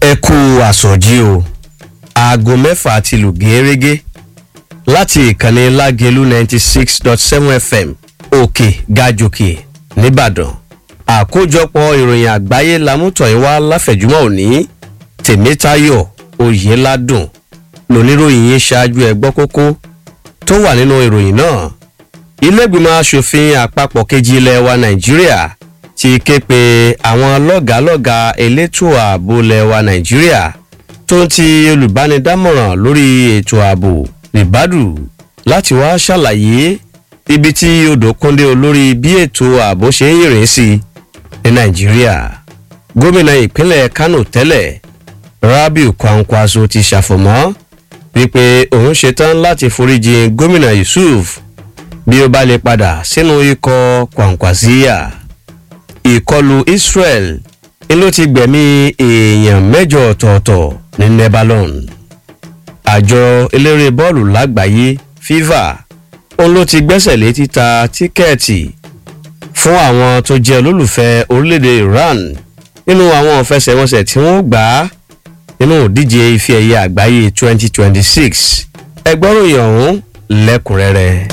ẹ kú àsọjí o aago mẹ́fà ti lù gẹ́rẹ́gẹ́ láti ìkànnì lágẹ̀lú ninety six dot seven fm òkè gàjòkè nìbàdàn àkójọpọ̀ ìròyìn àgbáyé lamútọ̀yìnwá láfẹ̀júmọ́ òní tèmítayọ̀ oyèládùn lóníròyìn yín ṣáájú ẹgbọ́ kókó tó wà nínú ìròyìn náà ilégbìmọ̀ asòfin àpapọ̀ kejì ilẹ̀ wa nàìjíríà ti ké pe àwọn lọ́gàálọ́gàá elétò ààbò ilẹ̀ wa nàìjíríà tó ń ti olùbánidámọ̀ràn lórí ètò ààbò ribadu láti wá ṣàlàyé ibi tí odò kúndé olórí bí ètò ààbò ṣe ń yìnrìn sí ní nàìjíríà gómìnà ìpínlẹ̀ kánò tẹ́lẹ̀ rabiu kwankwaso ti ṣàfọ̀mọ́ wípé òun ṣetán láti foríjì gómìnà yusuf bí ó bá lè padà sínú ikọ̀ kwankwasiya ìkọlù israel ni ló ti gbẹ̀mí èèyàn mẹ́jọ ọ̀tọ̀ọ̀tọ̀ ní lebanon àjọ eléré bọ́ọ̀lù lágbàáyé fifa òun ló ti gbẹ́sẹ̀ lé títa tíkẹ́ẹ̀tì fún àwọn tó jẹ́ olólùfẹ́ orílẹ̀-èdè iran nínú àwọn ìfẹsẹ̀wọnsẹ̀ tí wọ́n gbà á nínú ìdíje ife ẹ̀yẹ àgbáyé 2026 ẹgbọ́ròyìn ọ̀hún lẹ́kùnrẹ́rẹ́.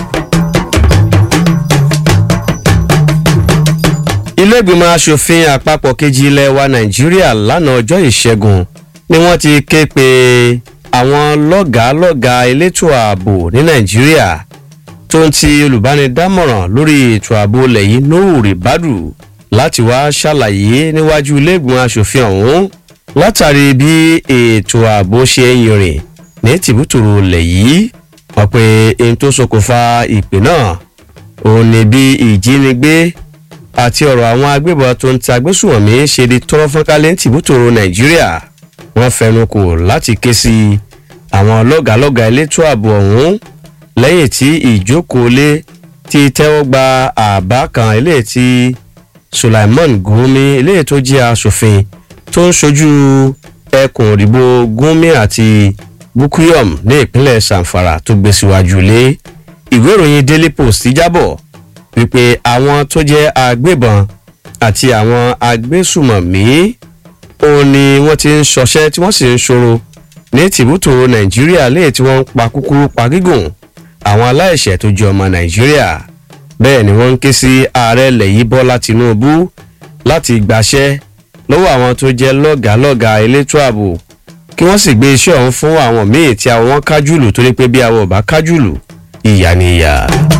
ilégbìmọ̀ asòfin àpapọ̀ kejì ilẹ̀ wa nàìjíríà lánàá ọjọ́ ìṣẹ́gun ni wọ́n ti ké pe àwọn lọ́gàálọ́gàá elétò ààbò ní nàìjíríà tó ń ti olùbánidámọ̀ràn lórí ètò ààbò lẹ́yìn nóòrè ribadu láti wá ṣàlàyé níwájú ilégbìmọ̀ asòfin ọ̀hún látàrí bí ètò ààbò ṣe ń yìnrìn ní tìbútòrò lẹ̀ yìí wọ́n pe ohun tó ṣokùnfà ìpè náà òun ni bí ìjínigbé àti ọ̀rọ̀ àwọn agbébọn tó ń ta agbésùwọ̀mí ṣe di tọ́rọ́ fọ́nkálẹ̀ ń tìbútòrò nàìjíríà wọ́n fẹnu kò láti ké sí àwọn lọ́gàálọ́gàá elétò ààbò ọ̀hún lẹ́yìn tí ìjókòólé ti tẹ́wọ́ gba àbá kan eléyìí tí sulaiman gumi eléyìí tó jẹ́ asòfin tó ń ṣojú ẹkùn òdìbò gumi àti bukuyom ní ìpínlẹ̀ sanfara tó gbé síwájú lé ìwé ìròyìn daily post jábọ̀ wípé àwọn tó jẹ́ agbébọn àti àwọn agbésùmọ̀mí òun ni wọ́n ti ń ṣọṣẹ́ tí wọ́n sì ń ṣòro ní tìbútòrò nàìjíríà léè tí wọ́n ń pa kúkúrú pa gígùn àwọn aláìṣẹ̀ tó jẹ́ ọmọ nàìjíríà bẹ́ẹ̀ ni wọ́n ń ké sí ààrẹ lẹ́yìn bọ́lá tinubu láti gbàṣẹ́ lọ́wọ́ àwọn tó jẹ́ lọ́gàálọ́gàá elétò ààbò kí wọ́n sì gbé iṣẹ́ ọ̀hún fún àwọn míì tí àwọn wọn kájùlù torí pé bí àwọn ò bá kájùlù ìyá ni ìyá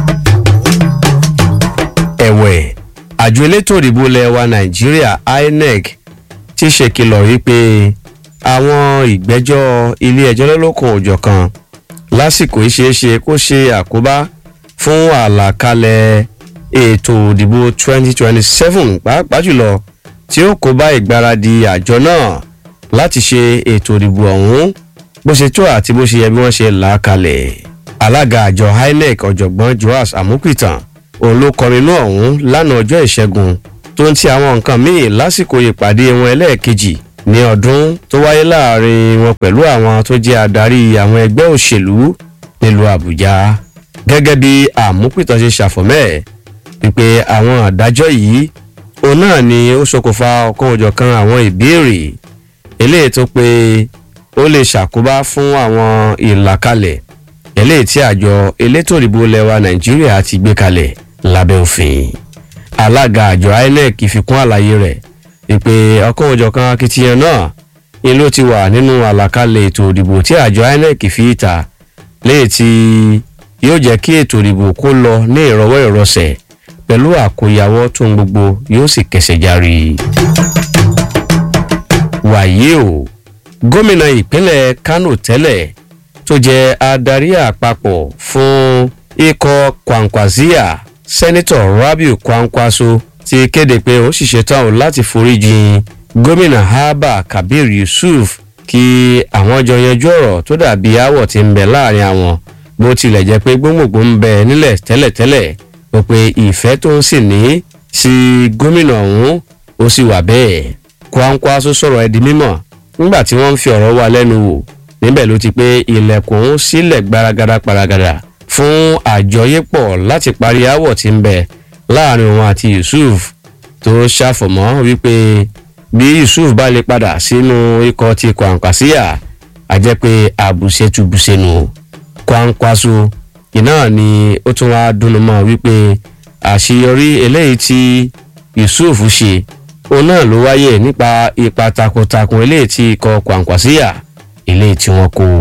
ẹ̀wẹ̀ àjọ elétò òdìbò ilẹ̀ wa nàìjíríà inec ti ṣèkìlọ̀ wípé àwọn ìgbẹ́jọ́ ilé ẹjọ́ lọ́lọ́kan òjọ̀ kan lásìkò ìṣeéṣe kó ṣe àkóbá fún àlàkalẹ̀ ètò òdìbò 2027 pàápàá jùlọ tí ó kó bá ìgbáradì àjọ náà láti ṣe ètò òdìbò ọ̀hún bó ṣe tó àti bó ṣe yẹ bí wọ́n ṣe là á kalẹ̀ alága àjọ inec ọ̀jọ̀gbọ́n joas amupitan òun ló kọrin inú ọ̀hún lánàá ọjọ́ ìṣẹ́gun tó ń ti àwọn nǹkan míì lásìkò ìpàdé wọn ẹlẹ́ẹ̀kejì ní ọdún tó wáyé láàrin wọn pẹ̀lú àwọn tó jẹ́ adarí àwọn ẹgbẹ́ òṣèlú nílùú àbújá gẹ́gẹ́ bí àmúpìtàn ṣe ṣàfọ̀mẹ́ wípé àwọn àdájọ́ yìí òun náà ni ó ṣokùnfà ọ̀kan òjọ̀kan àwọn ìbéèrè eléyìí tó pé ó lè ṣàkóbá fún àwọn ìlàkalẹ̀ eléyìí tí àjọ elétò ìdìbò lẹwa nàìjíríà ti gbé kalẹ̀ lábẹ́ òfin alága àjọ inec fi kún àlàyé rẹ̀ ìpè ọkàn òjọ̀kan akitiyan náà ni ló ti wà nínú àlàkalẹ̀ ètò ìdìbò tí àjọ inec fi ta léyìí tí yóò jẹ́ kí ètò ìdìbò kó lọ ní ìrọwọ́ ìrọsẹ̀ pẹ̀lú àkóyawọ́ tó ń gbogbo yóò sì kẹsẹ̀ járe. wàyí o gómìnà ìpínlẹ̀ kánò tẹ́lẹ̀ tó jẹ́ adarí àpapọ̀ fún ikọ̀ kwankwazia sẹ́nitọ̀ rabiu kwankwaso ti kéde pé ó sì ṣetán o láti foríjìn gómìnà abba kabir yusuf kí àwọn jọ yanjú ọ̀rọ̀ tó dàbí aáwọ̀ ti ń bẹ láàrin àwọn bó tilẹ̀ jẹ́ pé gbóngbòngbò ń bẹ nílẹ̀ tẹ́lẹ̀tẹ́lẹ̀ ó pé ìfẹ́ tó ń sì ní sí gómìnà ọ̀hún ó sì wà bẹ́ẹ̀ kwankwaso sọ̀rọ̀ ẹ̀ di mímọ̀ nígbà tí wọ́n ń fi ọ̀rọ̀ wa lẹ́nu wò níbẹ̀ ló ti pé ilẹ̀kùn sílẹ̀ gbaragada paragada fún àjọyépọ̀ láti parí aáwọ̀ tí ń bẹ láàrin òun àti yusuf tó ṣàfọ̀mọ́ wípé bí yusuf bá lè padà sínú ikọ̀ ti kwankwasiya a jẹ́ pé àbùṣetúbùṣenu kwankwaso iná ni ó tún wá dùnnú mọ́ wípé àṣeyọrí eléyìí tí yusuf ṣe òun náà ló wáyé nípa ipa takuntakun eléyìí tí ikọ̀ kwankwasiya eléyìí tí wọ́n kó.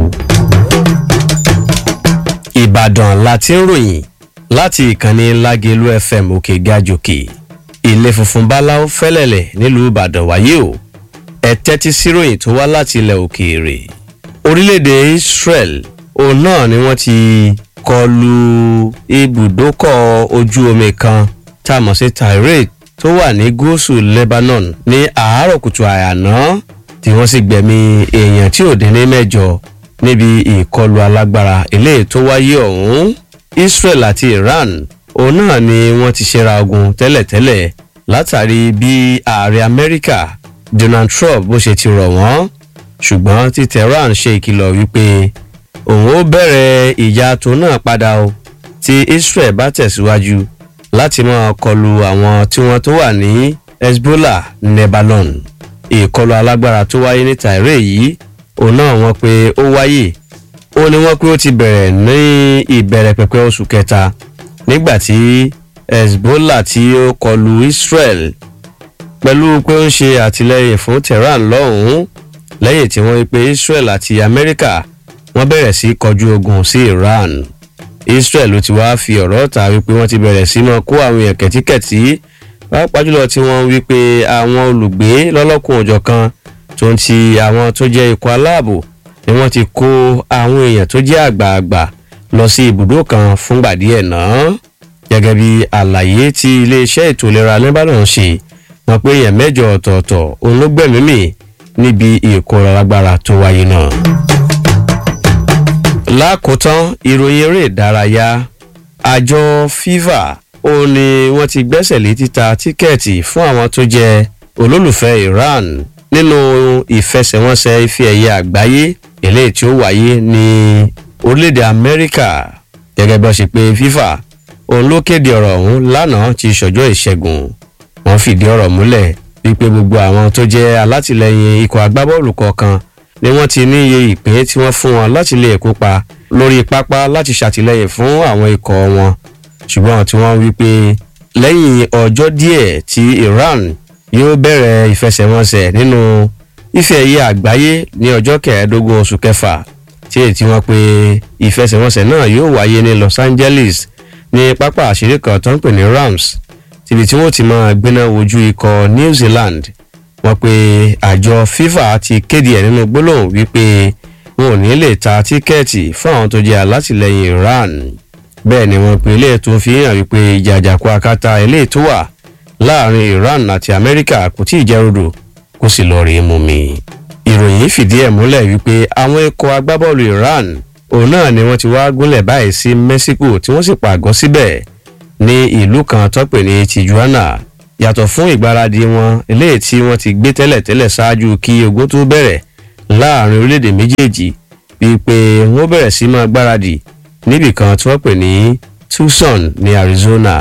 ìbàdàn la ti ń ròyìn láti ìkànnì lágẹ̀lú fm òkè gàjòkè ilé funfun báláwo fẹ́lẹ̀lẹ̀ nílùú ìbàdàn wáyé o ẹ tẹ́tí síròyìn tó wá láti ilẹ̀ òkèèrè orílẹ̀-èdè israel òun náà ni wọ́n ti kọlu ibùdókọ̀ ojú omi kan tá a mọ̀ sí tirade tó wà ní gúúsù lebanon ní àárọ̀ kùtù àyàná tí wọ́n sì gbẹ̀mí èèyàn tí ò dín ní mẹ́jọ níbi ìkọlù alágbára eléyìí tó wáyé ọ̀hún israel àti iran òun náà ni wọ́n ti ṣera ogun tẹ́lẹ̀tẹ́lẹ̀ látàrí bí ààrẹ amẹ́ríkà donald trump bó ṣe ti rọ̀ wọ́n ṣùgbọ́n tí tehran ṣe ìkìlọ̀ wípé òun ó bẹ̀rẹ̀ ìjà tó náà padà o tí israel bá tẹ̀síwájú láti máa kọlu àwọn tí wọ́n tó wà ní hezbollah lebanon ìkọlù alágbára tó wáyé ní tàìrè yìí òun náà wọ́n pé ó wáyé ó ní wọ́n pé ó ti bẹ̀rẹ̀ ní ìbẹ̀rẹ̀ pẹ̀pẹ̀ oṣù kẹta nígbà tí hezbollah tí ó kọlu israel pẹ̀lú pé ó ń ṣe àtìlẹyìn fún tehran lọ́hùn-ún lẹ́yìn tí wọ́n pe israel àti amẹ́ríkà wọ́n bẹ̀rẹ̀ sí kọjú ogun sí iran israel ló ti wáá fi ọ̀rọ̀ ta wípé wọ́n ti bẹ̀rẹ̀ sí máa kó àwọn èèyàn kẹ̀tíkẹ̀tí pàápàá jùlọ tí wọ́n wípé àwọn olùgbé lọ́lọ́kùn òjọ̀ kan tó ń ti àwọn tó jẹ́ ikọ̀ aláàbò ni wọ́n ti kó àwọn èèyàn tó jẹ́ àgbààgbà lọ sí ibùdó kan fúngbà díẹ̀ náà gẹ́gẹ́ bí àlàyé tí iléeṣẹ́ ètò ìlera lebanon ṣe wọn pé èèyàn mẹ́jọ ọ̀tọ̀ọ̀tọ̀ òun ló gbẹ̀mí mì níbi ìkóra lágbára tó wáyé náà. lákòótán ìròyìn eré ìdárayá àjọ fifa ó ní wọ́n ti gbẹ́sẹ̀ lé títa tíkẹ́ẹ̀tì fún àwọn tó jẹ́ olólùfẹ́ iran nínú ìfẹsẹ̀wọnsẹ̀ ife ẹ̀yẹ àgbáyé eléyìí tí ó wáyé ní orílẹ̀-èdè amẹ́ríkà gẹ́gẹ́ bí wọ́n ṣe pé fifa òun ló kéde ọ̀rọ̀ ọ̀hún lánàá ti ṣọjọ́ ìṣẹ́gun wọ́n fìdí ọ̀rọ̀ múlẹ̀ wípé gbogbo àwọn tó jẹ́ alátìlẹyìn ikọ̀ agbábọ́ọ̀lù kọ̀ọ̀kan ni wọ́n ti ní iye ìpín tí wọ́n fún wọn láti lè kópa lórí pápá láti ṣàtìlẹyìn fún àwọn ikọ̀ wọn ṣùgbọ́n tí wọ́n wí pé lẹ́yìn ọjọ́ díẹ̀ tí iran yóò bẹ̀rẹ̀ ìfẹsẹ̀wọnsẹ̀ nínú ife ẹ̀yẹ àgbáyé ní ọjọ́ kẹẹ̀ẹ́dógún oṣù kẹfà tí èyí tí wọ́n pe ìfẹsẹ̀wọnsẹ̀ náà yóò wáyé ní los angeles ní pápá àṣírí kan tó ń pè ní rams tìbí tí wọ́n ti máa gbéná wojú ikọ̀ new zealand wọ́n pe àjọ fifa ti kéde ẹ̀ nínú gbólóhùn wípé wọn ò ní lè ta tíkẹ́ẹ̀tì fún àwọn tó jẹ́ alátìlẹyìn iran bẹ́ẹ̀ ni wọ́n pe ilé tó fi hàn wípé ìjà àjàkú akátá ilé tó wà láàrin iran àti amẹ́ríkà kò tí ì jẹ́ rodò kó sì lọ rí mú mi. ìròyìn fìdí ẹ̀ múlẹ̀ wípé àwọn ikọ̀ agbábọ́ọ̀lù iran òun náà ni wọ́n ti wá gúnlẹ̀ báyìí sí mexico tí wọ́n sì pàgọ́ síbẹ̀ ní ìlú kan tọ́pẹ̀ ní tijuana yàtọ̀ fún ìgbáradì wọn eléyìí tí wọ́n ti gbé tẹ́lẹ̀tẹ́lẹ̀ ṣáájú kí ogun tó bẹ̀rẹ̀ láàrin orílẹ̀-èdè méjèèjì bíi pé wọ́n bẹ̀rẹ̀ sí máa gbáradì níbì kan tí wọ́n pè ní tucson ní arizona.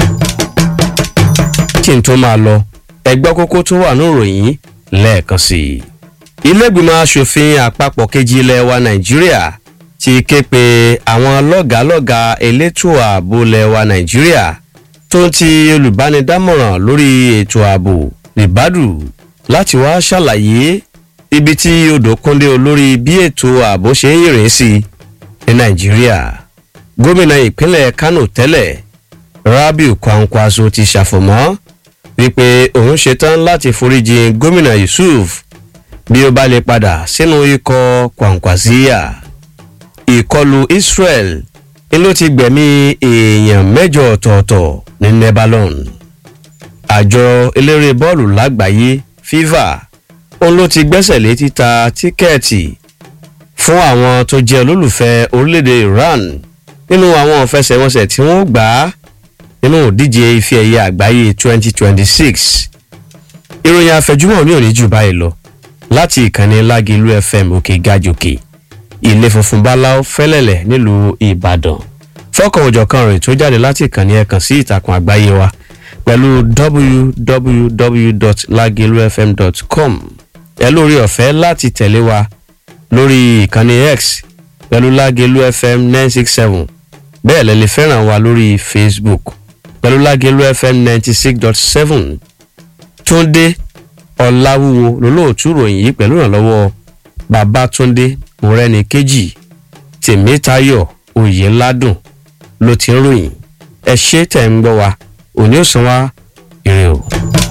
kí n tó máa lọ ẹgbẹ́ kókó tó wà ní ìròyìn lẹ́ẹ̀kan sí i. ilé-ìgbìmọ̀ asòfin àpapọ̀ kejì ilẹ̀ wa nàìjíríà ti ké pe àwọn lọ́gàálọ́gàá elétò ààbò ilẹ̀ wa nàìjíríà tó ń ti olùbánidámọ̀ràn lórí ètò ààbò ribadu láti wá ṣàlàyé ibi tí odò kúndé olórí bí ètò ààbò ṣe ń yìnrìn sí ní nàìjíríà gómìnà ìpínlẹ̀ kánò tẹ́lẹ̀ rabiu kwankwaso ti ṣàfọ̀mọ́ wípé òun ṣetán láti foríjì gómìnà yusuf bí ó bá lè padà sínú ikọ̀ kwankwasiya ìkọlù israel ni ló ti gbẹ̀mí èèyàn mẹ́jọ ọ̀tọ̀ọ̀tọ̀ ní lebanon àjọ eléré bọ́ọ̀lù lágbàáyé fifa òun ló ti gbẹ́sẹ̀ lé títa tíkẹ́ẹ̀tì fún àwọn tó jẹ́ olólùfẹ́ orílẹ̀-èdè iran nínú àwọn ìfẹsẹ̀wọnsẹ̀ tí wọ́n gbà á nínú ìdíje ife ẹ̀yẹ àgbáyé 2026 ìròyìn àfẹjúmọ̀ ní òní jù báyìí lọ láti ìkànnì lágìlú fm òkè gàjòkè ilé funfun báláú fẹ́lẹ̀lẹ̀ nílùú ìbàdàn fọ́kàn òjọ̀kan rẹ̀ tó jáde láti ìkànnì ẹ̀kan sí ìtàkùn àgbáyé wa pẹ̀lú www.lagelufm.com ẹ lórí ọ̀fẹ́ láti tẹ̀lé wa lórí ìkànnì x pẹ̀lú lágelu fm nine six seven bẹ́ẹ̀ lẹ lè fẹ́ràn wa lórí facebook pẹ̀lú lágelu fm ninety six dot seven túndé ọ̀làwúwo lólóòtú ròyìn yìí pẹ̀lú ìrànlọ́wọ́ babatunde mọ̀rẹ́ni kejì tèmítayọ̀ oyèládùn ló ti ń ròyìn ẹ ṣé tẹ̀ ń gbọ́ wa òní ò san wá ire o.